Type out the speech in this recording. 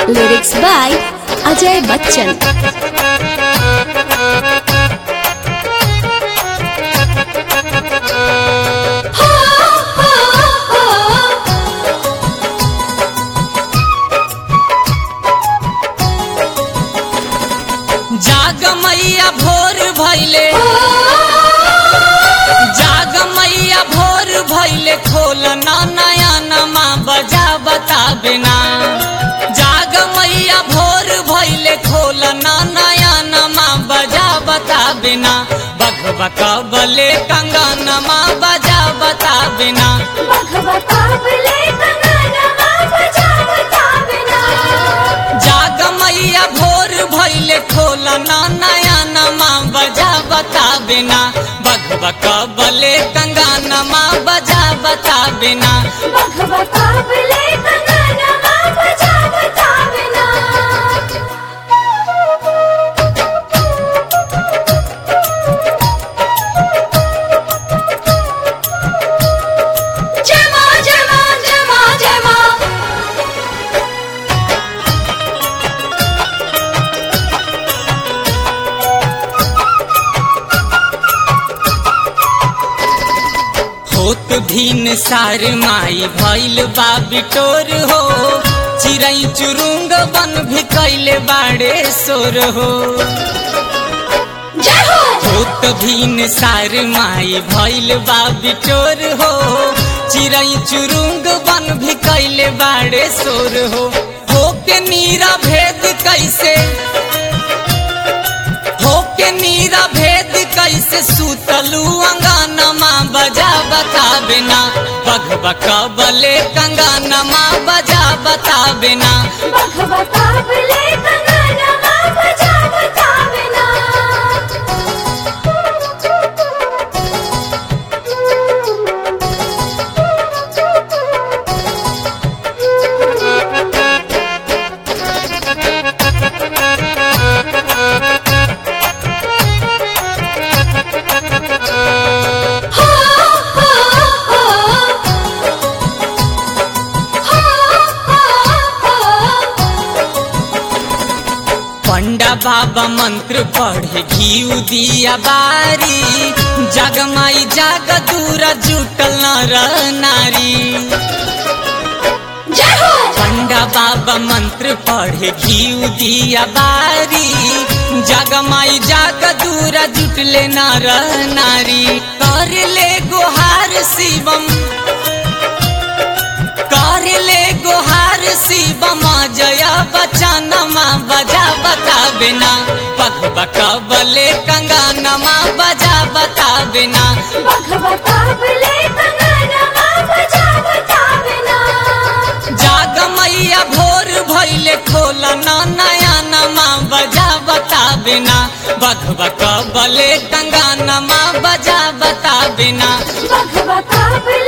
Lyrics by Ajay Bachchan. जाग मैया भोर भैले जाग मैया भोर भैले खोल ना नया नमा बजा बता बिना जाग मैया भोर भैले खोल ना नया नमा बजा बता बिना बख बक बले कंगा नमा बजा बता बिना जाग मैया भोर भैले खोल ना नया नमा बजा बता बिना बग बक बले कंगा नमा बजा बता बिना होत भीन सार माई भैल बा बिटोर हो चिरई चुरुंग बन भी कैले बाड़े सोर हो होत भीन सार माई भैल बा बिटोर हो चिरई चुरुंग बन भी कैले बाड़े सोर हो होके नीरा भेद कैसे होके नीरा भेद कैसे सुतलू अंगानमा बजा बता बिना बग बक बले कंगानमा बजा बता बिना पंडा बाबा मंत्र पढ़े घी दिया बारी जगमाई जाग दूरा जुटल नर नारी पंडा बाबा मंत्र पढ़े घी दिया बारी जगमाई जाग दूरा जुटले नर नारी कर ले गुहार शिवम कर ले गुहार शिवम जया बचनमा बजा बता बिना पग बक बले कंगानमा बजा बता बिना जाग मैया भोर भैले खोल ना नया नमा बजा बता बिना बग बक बले कंगानमा बजा बता बिना Baka baka bile